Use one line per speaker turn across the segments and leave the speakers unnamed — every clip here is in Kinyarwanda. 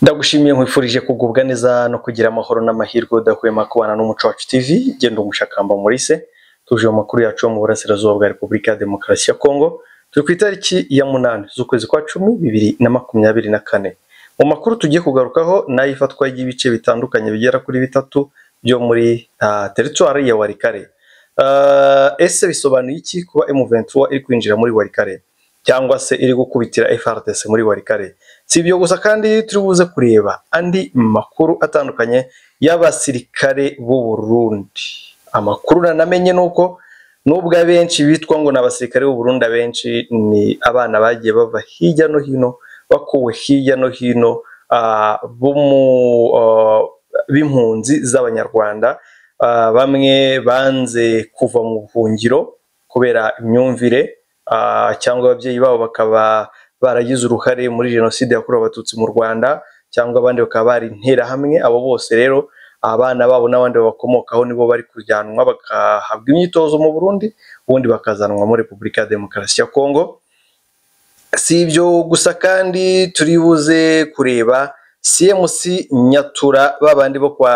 ndagushimiye nkwifurije kugubwa neza no kugira amahoro n'amahirwe udahwema kubana n'umuco wacu TV genda umushakamba murise tuje mu makuru yacu yo mu burasirazuba bwa Repubulika ya Demokarasi ya Kongo turi ku itariki ya munani z'ukwezi kwa cumi bibiri na makumyabiri na kane mu makuru tugiye kugarukaho ni ay'ifatwa ry'ibice bitandukanye bigera kuri bitatu byo muri uh, teritwari ya Warikare uh, ese bisobanuye iki kuba M23 iri kwinjira muri Warikare cyangwa se iri gukubitira FARDC muri Warikare si ibyo gusa kandi turi buze kureba andi makuru atandukanye y'abasirikare b'u Burundi amakuru nanamenye ni uko nubwo abenshi bitwa ngo ni abasirikare b'u Burundi abenshi ni abana bagiye bava hirya no hino bakuwe hirya no hino ah, bo mu, ah, b'impunzi z'abanyarwanda Ah, bamwe banze kuva mu buhungiro kubera imyumvire ah, cyangwa ababyeyi babo bakaba baragize uruhare muri jenoside yakorewe abatutsi mu rwanda cyangwa abandi bakaba bari interahamwe abo bose rero abana babo n'abandi babakomokaho nibo bari kujyanwa bagahabwa imyitozo mu burundi ubundi bakazanwa muri repubulika ya demokarasi ya kongo si ibyo gusa kandi turi buze kureba cmc nyatura babandi bo kwa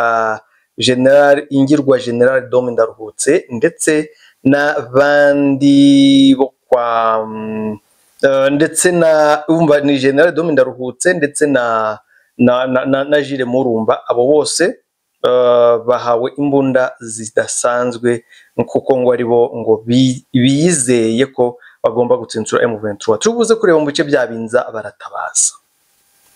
general ingirwa general dome ndaruhutse ndetse n'abandi bo kwa mm, eh, ndetse na umva ni general dome ndaruhutse ndetse na na na, na, na jire murumba abo bose eh, bahawe imbunda zidasanzwe kuko ngo aribo ngo bi- biyizeye ko bagomba gutsensura M23 turubuze kureba mu bice bya Binza baratabaza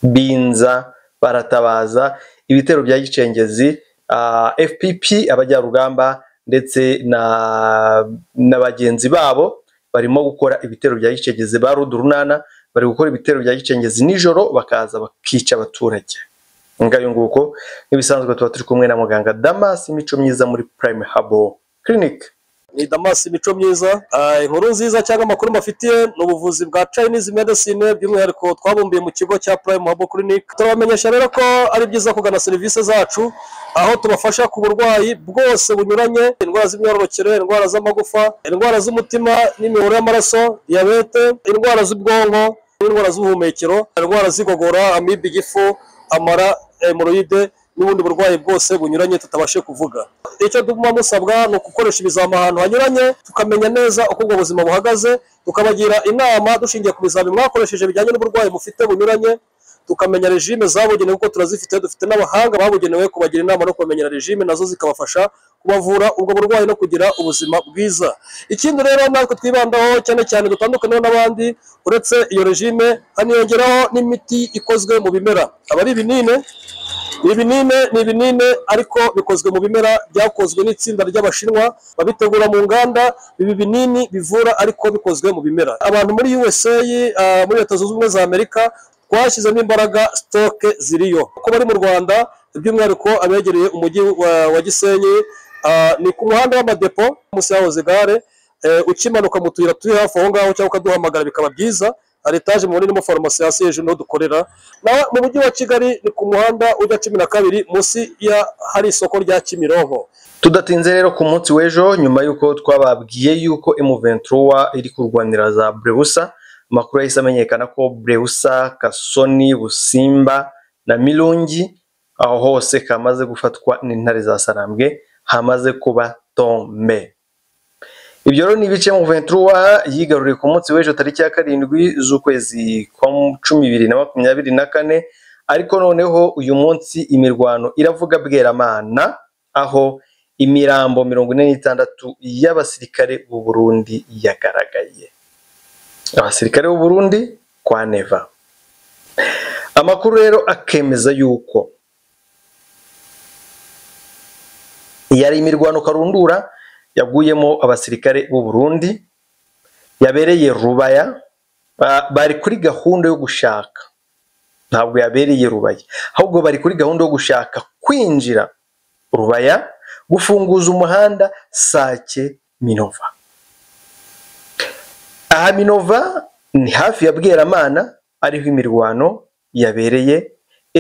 Binza baratabaza ibitero bya Gicengezi uh, FPP abajyarugamba ndetse na na bagenzi babo barimo gukora ibitero bya Gicengezi ba Rudurunana bari gukora ibitero bya Gicengezi nijoro bakaza bakica abaturage ngayo nguko n'ibisanzwe tuba turi kumwe na muganga Damas Mico myiza muri Prime Habo Clinic
ni damasi imico myiza Ah, inkuru nziza cyangwa amakuru mbafitiye ni ubuvuzi bwa chinese medicine by'umwihariko twabumbiye mu kigo cya prime habo clinic turabamenyesha rero ko ari byiza kugana serivisi zacu aho tubafasha ku burwayi bwose bunyuranye indwara z'imyororokere indwara z'amagufa indwara z'umutima n'imiyoboro y'amaraso diyabete indwara z'ubwonko n'indwara z'ubuhumekero indwara z'igogora amibe igifu amara hemoroide n'ubundi burwayi bwose bunyuranye tutabashe kuvuga icyo tuguma musabwa ni ugukoresha ibizami ahantu hanyuranye tukamenya neza uko ubwo buzima buhagaze tukabagira inama dushingiye ku bizami mwakoresheje bijyanye n'uburwayi mufite bunyuranye tukamenya regime zabugenewe kuko turazifite dufite n'abahanga babugenewe kubagira inama no kubamenyera regime nazo zikabafasha kubavura ubwo burwayi no kugira ubuzima bwiza ikindi rero natwe twibandaho cyane cyane dutandukaniye n'abandi uretse iyo regime haniyongeraho n'imiti ikozwe mu bimera aba ari ibinini ibinini ni ibinini ariko bikozwe mu bimera byakozwe n'itsinda ry'abashinwa babitegura mu nganda ibi binini bivura ariko bikozwe mu bimera abantu muri USA ah, muri leta zunze ubumwe za Amerika twashyizemo imbaraga sitoke ziriyo uko bari mu Rwanda by'umwihariko abegereye umujyi wa, wa Gisenyi ah, ni ku muhanda w'amadepo munsi yahoze gare eh, ukimanuka mu tuyira turi hafi aho ngaho cyangwa ukaduhamagara bikaba byiza hari etaje mubona irimo farumasi hasi hejuru niho dukorera na mu mujyi wa kigali ni ku muhanda ujya cumi na kabiri munsi ya hari isoko rya kimironko
Tudatinze rero ku munsi w'ejo nyuma y'uko twababwiye y'uko M23 iri kurwanira za Brewusa amakuru yahise amenyekana ko Brewusa, Kasoni, Busimba na Mirungi aho hose kamaze gufatwa n'intare za Sarambwe hamaze kuba tombe. Ibyo rero ni ibice M23 yigaruriye ku munsi w'ejo tariki ya karindwi z'ukwezi kwa cumi bibiri na makumyabiri na kane ariko noneho uyu munsi imirwano iravuga bweramana aho imirambo mirongo ine n'itandatu y'abasirikare b'u Burundi yagaragaye abasirikare b'u Burundi kwa neva amakuru rero akemeza yuko yari imirwano karundura yaguyemo abasirikare b'u Burundi yabereye Rubaya ba- bari kuri gahunda yo gushaka ntabwo yabereye Rubaya ahubwo bari kuri gahunda yo gushaka kwinjira Rubaya gufunguza umuhanda Sake Minova aha Minova ni hafi ya Bweramana ariho imirwano yabereye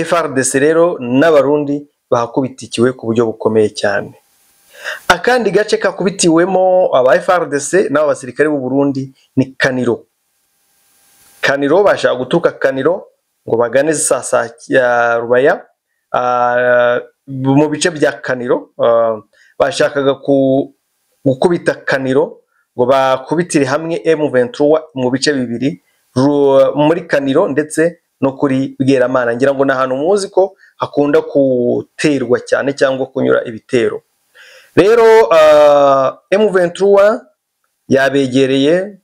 FRDC rero n'abarundi bahakubitikiwe ku buryo bukomeye cyane akandi gace kakubitiwemo aba FRDC n'abo basirikare b'u Burundi ni Kaniro Kaniro bashaka guturuka Kaniro ngo bagane sasa ya rubaya ah, mu bice bya kaniro ah, bashakaga ku- gukubita kaniro ngo bakubitire hamwe M23 mu bice bibiri ru- muri kaniro ndetse no kuri bweramana ngira ngo ni ahantu muzi ko hakunda guterwa cyane cyangwa kunyura ibitero rero ah, M23 yabegereye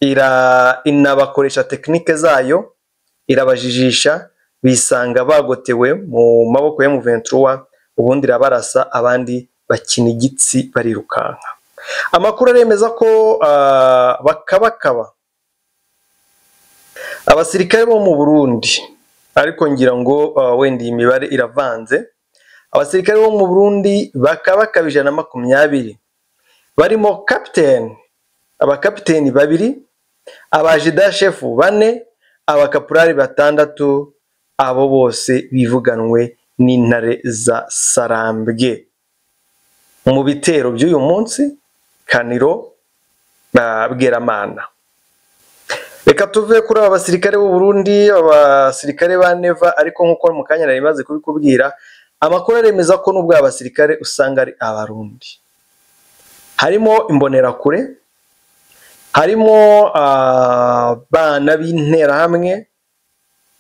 ira- inabakoresha tekinike zayo irabajijisha bisanga bagotewe mu maboko ya M23 ubundi irabarasa abandi bakina igitsi barirukanka amakuru aremeza ko ah, bakabakaba abasirikare bo mu Burundi ariko ngira ngo ah, wenda iyi mibare iravanze abasirikare bo mu Burundi bakabakaba ijana na makumyabiri barimo kapiteni abakapiteni babiri abajida shefu bane abakapurari batandatu abo bose bivuganwe n'intare za sarambwe mu bitero by'uyu munsi kaniro na bweramana reka tuve kuri aba basirikare b'u Burundi abasirikare ba neva ariko nk'uko mu kanya nari maze kubikubwira amakuru aremeza ko n'ubwo aba basirikare usanga ari abarundi harimo imbonerakure harimo abana b'interahamwe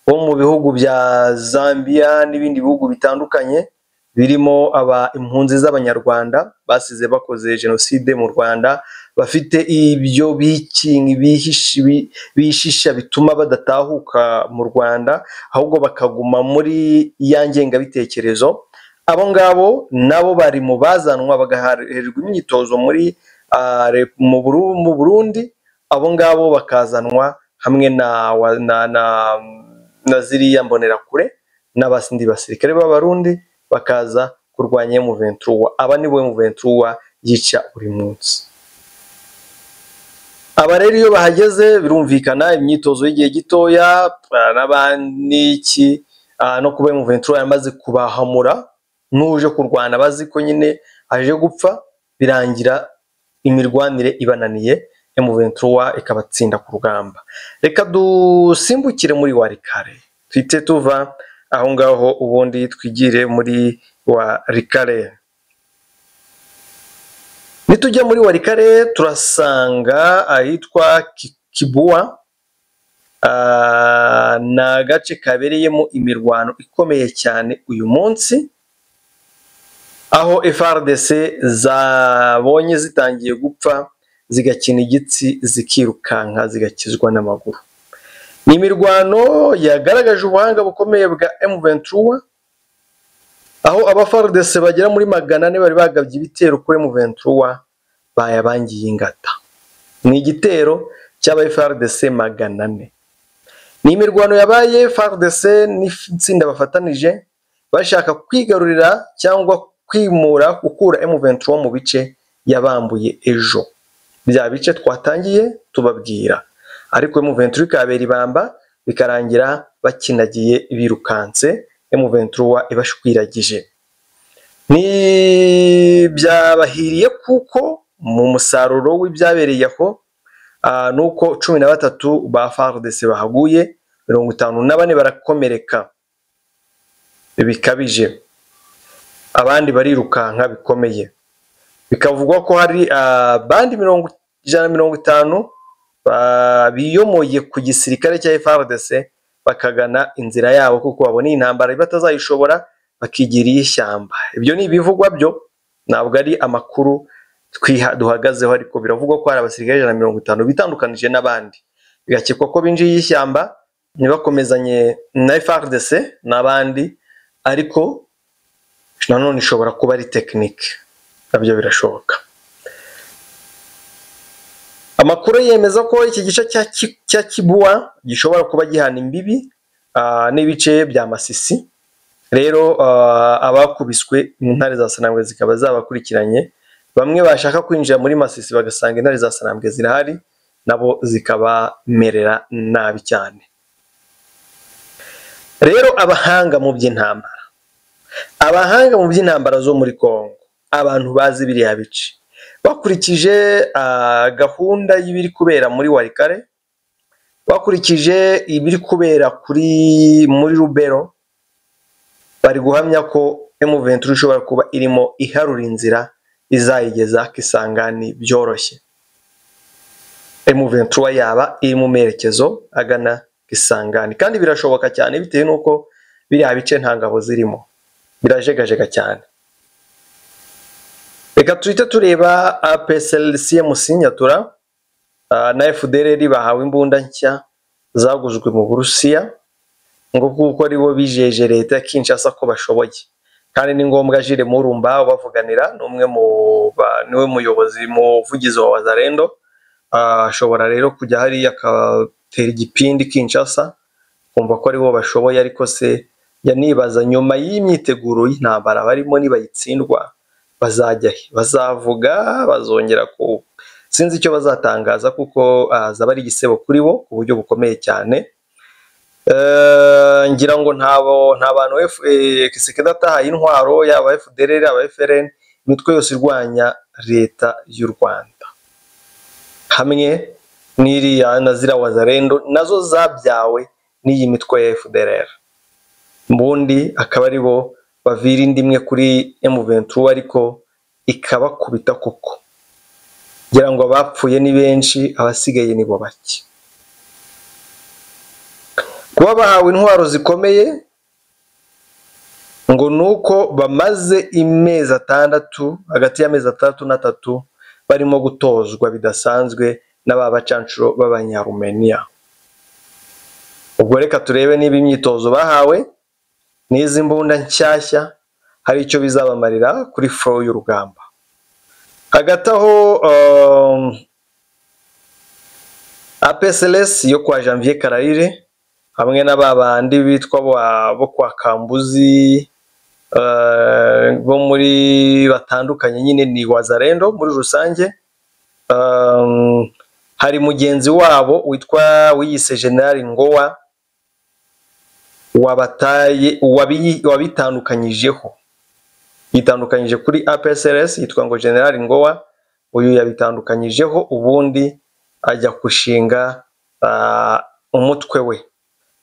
bo mu bihugu bya Zambia n'ibindi bihugu bitandukanye birimo aba impunzi z'abanyarwanda basize bakoze jenoside mu Rwanda bafite ibyo bikingi bihishi- bi- bishisha bituma badatahuka mu Rwanda ahubwo bakaguma muri ya ngengabitekerezo abo ngabo nabo bari mu bazanwa bagahererwa imyitozo muri ah, re- mu Buru- mu Burundi abo ngabo bakazanwa hamwe na wa- na- na- na ziriya mbonerakure n'abasindi basirikare b'abarundi bakaza kurwanya M23 aba nibo M23 yica buri munsi aba rero iyo bahageze birumvikana imyitozo y'igihe gitoya ah, n'abaniki ah, no kuba M23 yamaze kubahamura n'uje kurwana bazi ko nyine aje gupfa birangira imirwanire ibananiye M23 ikabatsinda ku rugamba reka dusimbukire muri warikare twite tuva aho ngaho ubundi twigire muri warikare nitujya muri warikare turasanga ahitwa Ki- kibuwa Ah, ni agace kabereyemo imirwano ikomeye cyane uyu munsi aho FRDC zabonye zitangiye gupfa zigakina igitsi zikirukanka zigakizwa n'amaguru ni imirwano yagaragaje ubuhanga bukomeye bwa M23 aho aba FRDC bagera muri magana ane bari bagabye ibitero kuri M23 bayabangiye ingata ni igitero cy'aba FRDC magana ane ni imirwano yabaye FRDC n'itsinda bafatanije bashaka kwigarurira cyangwa kwimura gukura M23 mu bice yabambuye ejo bya bice twatangiye tubabwira ariko M23 ikabera ibamba bikarangira bakinagiye birukanse M23 ibashwiragije ni byabahiriye kuko mu musaruro w'ibyabereye aho ah, ni uko cumi na batatu ba FARDC bahaguye mirongo itanu na bane barakomereka bikabije abandi barirukanka bikomeye bikavugwa ko hari abandi mirongo ijana na mirongo itanu ba- biyomoye ku gisirikare cya FRDC bakagana inzira yabo kuko babona iyi ntambara batazayishobora bakigira iy'ishyamba ibyo ni ibivugwa byo ntabwo ari amakuru twiha duhagazeho ariko biravugwa ko hari abasirikare ijana na mirongo itanu bitandukanije n'abandi bigakekwa ko binjiye ishyamba ntibakomezanye na FRDC n'abandi ariko nanone ishobora kuba ari tekinike nabyo birashoboka amakuru yemeza ko iki gice cya Ki- cya kibuwa gishobora kuba gihana imbibi ah, n'ibice bya masisi rero ah, abakubiswe intare za sanambwe zikaba zabakurikiranye bamwe bashaka kwinjira muri masisi bagasanga intare za sanambwe zirahari nabo zikabamerera nabi cyane rero abahanga mu by'intambara abahanga mu by'intambara zo muri Kongo abantu bazi biriya bice bakurikije ah, gahunda y'ibiri kubera muri warikare bakurikije ibiri kubera kuri muri rubero bari guhamya ko emuventuri ishobora kuba irimo iharura inzira izayigeza kisangani byoroshye emuventuri yaba iri mu merekezo agana kisangani kandi birashoboka cyane bitewe n'uko biriya bice nta ngabo zirimo birajegajega cyane reka tuhite tureba APSLCMC Nyatura ah, na FDLR bahawe imbunda nshya zaguzwe mu Burusiya ngo kuko aribo bijeje leta ya Kinshasa ko bashoboye kandi ni ngombwa Jire Murumba ubavuganira ni umwe mu ba- niwe muyobozi muvugizi wa Wazalendo Ah, ashobora rero kujya hariya agatera igipindi Kinshasa kumva ko aribo bashoboye ariko se yanibaza nyuma y'imyiteguro y'intambara barimo nibayitsindwa bazajya he bazavuga bazongera ku sinzi icyo bazatangaza kuko azaba ari igisebo kuri bo ku buryo bukomeye cyane Eh, ngira ngo ntabo nta bantu kisekedi atahaye intwaro yaba FDLR yaba FRN imitwe yose irwanya leta y'u Rwanda hamwe n'iriya na ziriya wazarendo nazo zabyawe n'iyi mitwe ya FDLR ubundi akaba ari bo bavira inda imwe kuri M23 ariko ikabakubita koko ngira ngo abapfuye ni benshi abasigaye ni bo bake kuba bahawe intwaro zikomeye ngo ni uko bamaze imezi atandatu hagati y'amezi atandatu n'atatu barimo gutozwa bidasanzwe n'aba bacanshuro b'abanyarumeniya ubwo reka turebe niba imyitozo bahawe n'izi mbunda nshyashya hari icyo bizabamarira kuri flow y'urugamba hagati aho um, APSLS yo kwa Janvier Kararire hamwe na ba bandi bitwa ba- bo kwa Kambuzi eh, bo muri batandukanye nyine ni Wazalendo muri rusange um, hari mugenzi wabo witwa wiyise General Ngowa wabataye wabi- wabitandukanyijeho yitandukanyije kuri APSRS yitwa ngo General Ngowa uyu yabitandukanyijeho ubundi ajya gushinga ah, umutwe we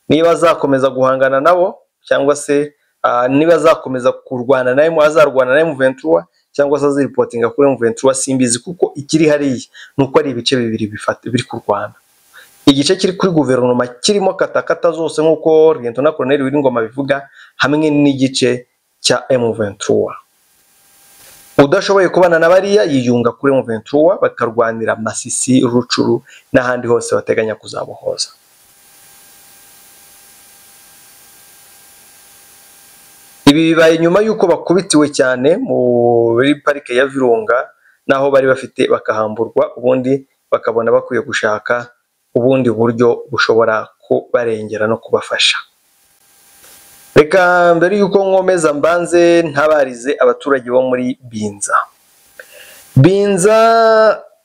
niba azakomeza guhangana nabo cyangwa se ah, niba azakomeza kurwana nawe azarwana nawe Muventura cyangwa se aziripotinga kuri Muventura simbizi kuko ikiri hariya ni uko ari ibice bibiri bifata biri kurwana igice kiri kuri guverinoma kirimo katakata zose nk'uko Liyetona Koloneli Wiringoma bivuga hamwe n'igice cya M23 udashoboye kubana na bariya yiyunga kuri M23 bakarwanira Masisi Rucuru n'ahandi hose bateganya kuzabohoza ibi bibaye nyuma y'uko bakubitiwe cyane muri parike ya Virunga n'aho bari bafite bakahamburwa ubundi bakabona bakwiye gushaka ubundi buryo bushobora kubarengera no kubafasha reka mbere y'uko nkomeza mbanze ntabarize abaturage bo muri binza binza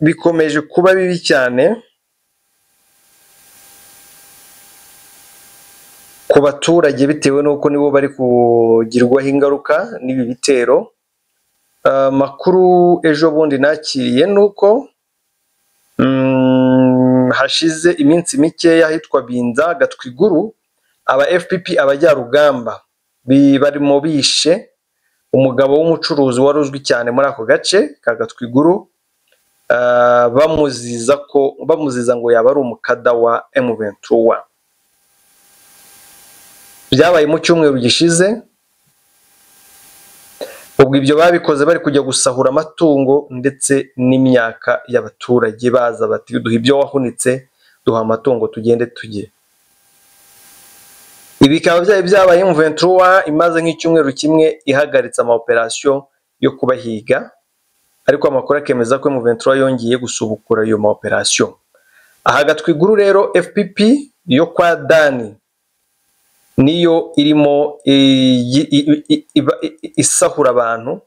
bikomeje kuba bibi cyane ku baturage bitewe n'uko nibo bari kugirwaho ingaruka n'ibi bitero amakuru ejo bundi nakiriye ni uko mm, hashize iminsi mikeya ahitwa binza gatwiguru aba FPP abajyarugamba bi- barimo bishe umugabo w'umucuruzi wari uzwi cyane muri ako gace ka Gatwiguru ah, bamuziza ko bamuziza ngo yaba ari umukada wa M23 byabaye mu cyumweru gishize ubwo ibyo babikoze bari kujya gusahura amatungo ndetse n'imyaka y'abaturage baza bati duha ibyo wahunitse duha amatungo tugende tujye ibi bikaba byari byabaye Muventura imaze nk'icyumweru kimwe ihagaritse amaoperasiyo yo kubahiga ariko amakuru akemeza ko Muventura yongeye gusubukura ayo maoperasiyo aha gatwiguru rero FPP yo kwa Dani niyo irimo iyi- i- i- iba- i- i- isahura abantu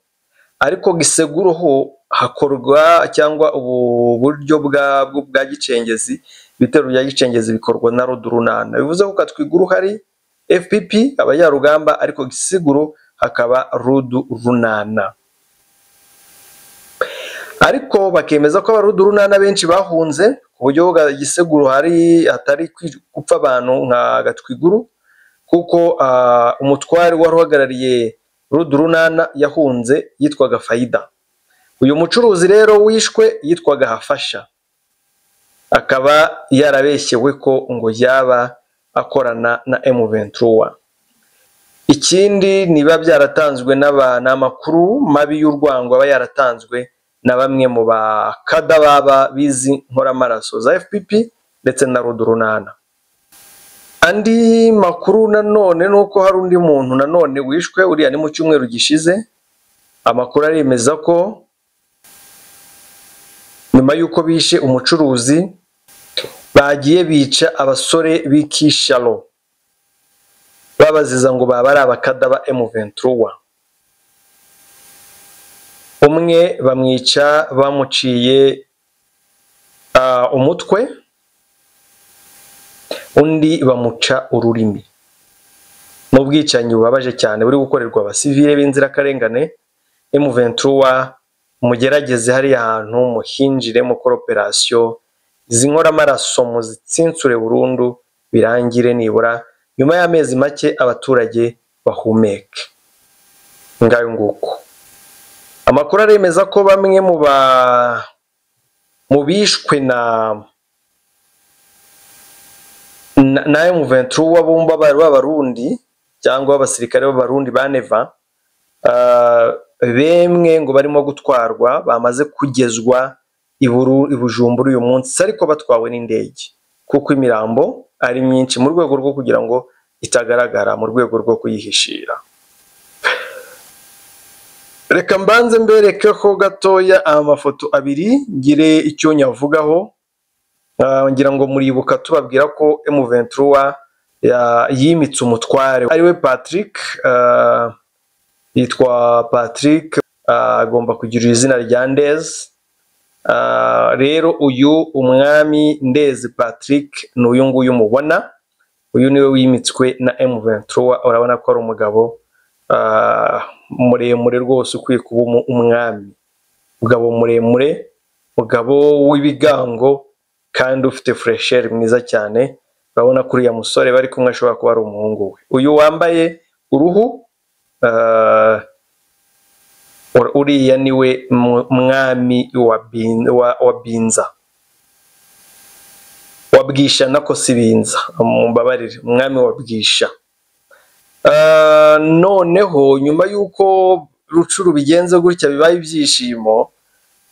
ariko giseguru ho hakorwa cyangwa ubu buryo bwa bwo- bwa gicengezi ibitero bya gicengezi bikorwa na rodurunana bivuze ko katwiguru hari FPP abayarugamba ariko gisiguru hakaba rudu runana ariko bakemeza ko abarudu runana benshi bahunze ku buryo Giseguru hari hatari kwi- gupfa abantu nka Gatwiguru kuko ah, umutware wari uhagarariye Rudurunana yahunze yitwaga Fayida uyu mucuruzi rero wishwe yitwaga Hafasha akaba yarabeshyewe ko ngo yaba akorana na M23 ikindi niba byaratanzwe n'aba- ni amakuru mabi y'urwango aba yaratanzwe na bamwe mu bakada baba bizi nkoramaraso za FPP ndetse na Rudurunana andi makuru nanone ni uko hari undi muntu nanone wishwe uriya ni mu cyumweru gishize amakuru aremeza ko nyuma y'uko bishe umucuruzi bagiye bica abasore b'i Kishalo babaziza ngo baba ari abakada ba M23 umwe bamwica bamuciye ah, umutwe undi bamuca ururimi ni ubwicanyi bubabaje cyane buri gukorerwa abasivile b'inzirakarengane M23 mugerageze hariya hantu muhinjire mukora operasiyo izi nkoramaraso muzitsintsure burundu birangire nibura nyuma y'amezi make abaturage bahumeke ngayo nguko amakuru aremeza ko bamwe mu ba mu bishwe na na- na M23 bumva bari b'abarundi cyangwa abasirikare b'abarundi ba Neva ah, bemwe ngo barimo gutwarwa bamaze kugezwa i Buru- i Bujumbura uyu munsi ariko batwawe n'indege kuko imirambo ari myinshi mu rwego rwo kugira ngo itagaragara mu rwego rwo kuyihishira reka mbanze mberekeho gatoya amafoto abiri ngire icyo nyavugaho Ah, ngira ngo muribuka tubabwira ko M23 ya- yimitse umutware ariwe Patrick ah, yitwa Patrick ah, agomba kugira izina rya Ndezi Ah, rero uyu umwami ndezi patrick ni uyu nguyu mubona uyu niwe wimitswe na M23 urabona ko ari umugabo ah, muremure rwose ukwiye kuba umu- umwami umugabo muremure umugabo w'ibigango kandi ufite furesheri mwiza cyane urabona ko uriya musore bari kumwe ashobora kuba ari umuhungu we uyu wambaye uruhu ah, Ur- uriya niwe mu- mwami wa Bin- wa- wa binza wa bwisha nako si binza mumbabarire umwami wa bwisha Ah, noneho nyuma y'uko rucuru bigenze gutya bibaye ibyishimo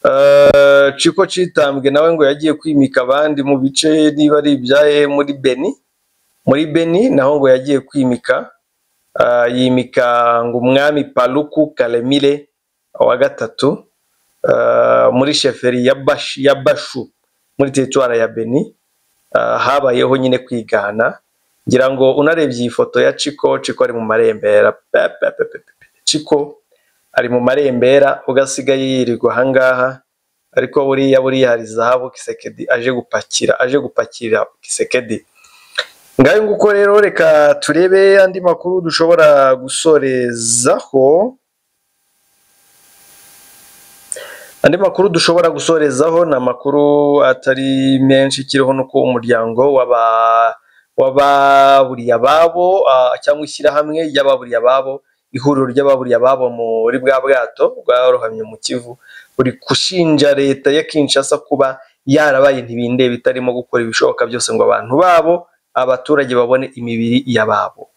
ah, ciko citambwe nawe ngo yagiye kwimika abandi mu bice niba ari ibyaye muri beni muri beni naho ngo yagiye kwimika ah, yimika ngo umwami paluku karemire wa gatatu ah, muri sheferi ya Bash- ya bashu muri teritwara ya beni ah, habayeho nyine kwigana ngira ngo unarebye iyi foto ya ciko ciko ari mu marembera pe, pe, pe, pe, pe, pe. ciko ari mu marembera ugasigaye yirirwa ahangaha ariko buriya buriya hari zahabu kisekedi aje gupakira aje gupakira kisekedi ngayo nguko rero reka turebe andi makuru dushobora gusorezaho andi makuru dushobora gusorezaho ni amakuru atari menshi kiriho nuko umuryango w'aba w'ababuriye ababo ah, cyangwa ishyirahamwe ry'ababuriye ababo ihuriro ry'ababuriye ababo muri bwa bwato bwarohamye mu kivu buri gushinja leta ya Kinshasa kuba yarabaye ntibindeba itarimo gukora ibishoboka byose ngo abantu babo abaturage babone imibiri y'ababo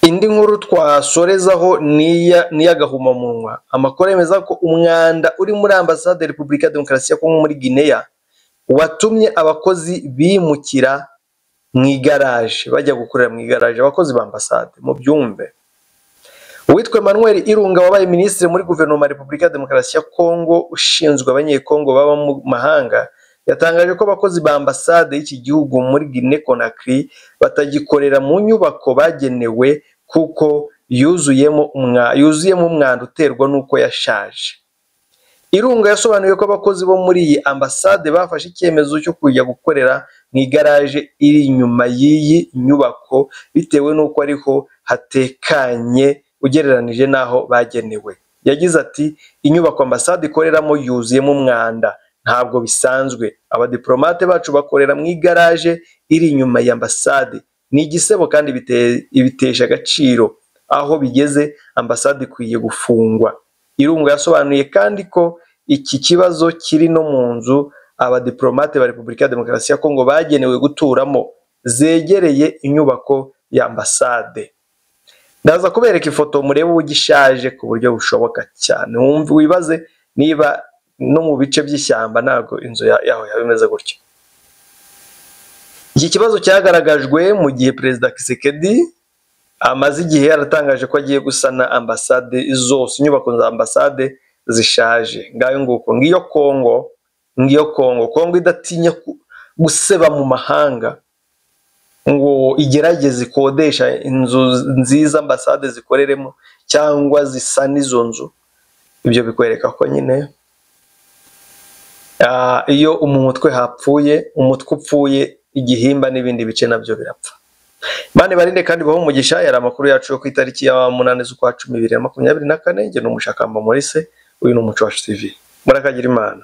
indi nkuru twasorezaho niya n'iy'agahumamunwa amakuru yemeza ko umwanda uri muri ambasade ya repubulika ya demokarasi ya kongo muri guinea watumye abakozi bimukira mu igaraje bajya gukorera mu igaraje abakozi ba ambasade mu byumve uwitwa emmanuel irunga wabaye minisitiri muri guverinoma ya repubulika ya demokarasi ya kongo ushinzwe abanyekongo baba mu mahanga yatangaje ko abakozi ba ambasade y'iki gihugu muri guinea conakry batagikorera mu nyubako bagenewe kuko yuzuyemo umwa- yuzuyemo umwanda uterwa n'uko yashaje irunga yasobanuye ko abakozi bo muri iyi ambasade bafashe icyemezo cyo kujya gukorera mu igaraje iri inyuma y'iyi nyubako bitewe n'uko ariho hatekanye ugereranije n'aho bagenewe yagize ati inyubako ambasade ikoreramo yuzuyemo umwanda ntabwo bisanzwe abadiplomate bacu bakorera mu igaraje iri inyuma ya ambasade ni igisebo kandi bite- bitesha agaciro aho bigeze ambasade ikwiye gufungwa irungu yasobanuye kandi ko iki kibazo kiri no mu nzu abadiplomate ba repubulika ya demokarasi ya kongo bagenewe guturamo zegereye inyubako ya ambasade ndaza kubereka ifoto murebe uburyo ishaje ku buryo bushoboka cyane wumve wibaze niba no mu bice by'ishyamba ntabwo inzu ya- yaho yaba imeze gutya iki kibazo cyagaragajwe mu gihe perezida kisekedi amaze igihe yaratangaje ko agiye gusana ambasade zose inyubako za ambasade zishaje ngayo nguko ngiyo kongo ngiyo kongo kongo idatinya ku- guseba mu mahanga ngo igerageze ikodesha inzu nziza ambasade zikoreremo cyangwa zisana izo nzu ibyo bikwereka ko nyine ah, iyo mu mutwe hapfuye umutwe upfuye igihimba n'ibindi bice nabyo birapfa Imana ibarinde kandi ibahe umugisha yari amakuru yacu yo ku itariki ya munani z'ukwa cumi bibiri na makumyabiri na kane jye ni umushakamba Maurice uyu ni umuco wacu tv murakagira imana